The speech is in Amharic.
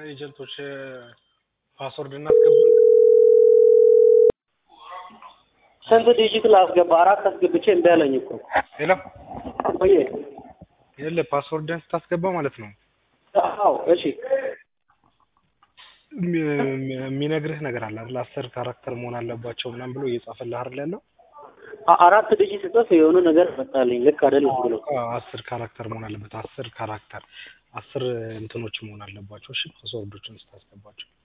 ኤጀንቶች ፓስወርድ እናስገባለን። ስንት ዲጂት ላስገባ? አራት አስገብቼ እምቢ አለኝ እኮ ሌላ ቆየ። የለ ፓስወርድን ስታስገባ ማለት ነው አዎ እሺ የሚ- የሚነግርህ ነገር አለ አይደል? አስር ካራክተር መሆን አለባቸው ምናምን ብሎ እየጻፈልህ አይደል ያለው? አ- አራት ዲጂት ጽፍ የሆነ ነገር መጣልኝ። ልክ አይደለም ብሎ አዎ፣ አስር ካራክተር መሆን አለበት። አስር ካራክተር አስር እንትኖች መሆን አለባቸው። እሺ ፓስወርዶችን ስታስገባቸው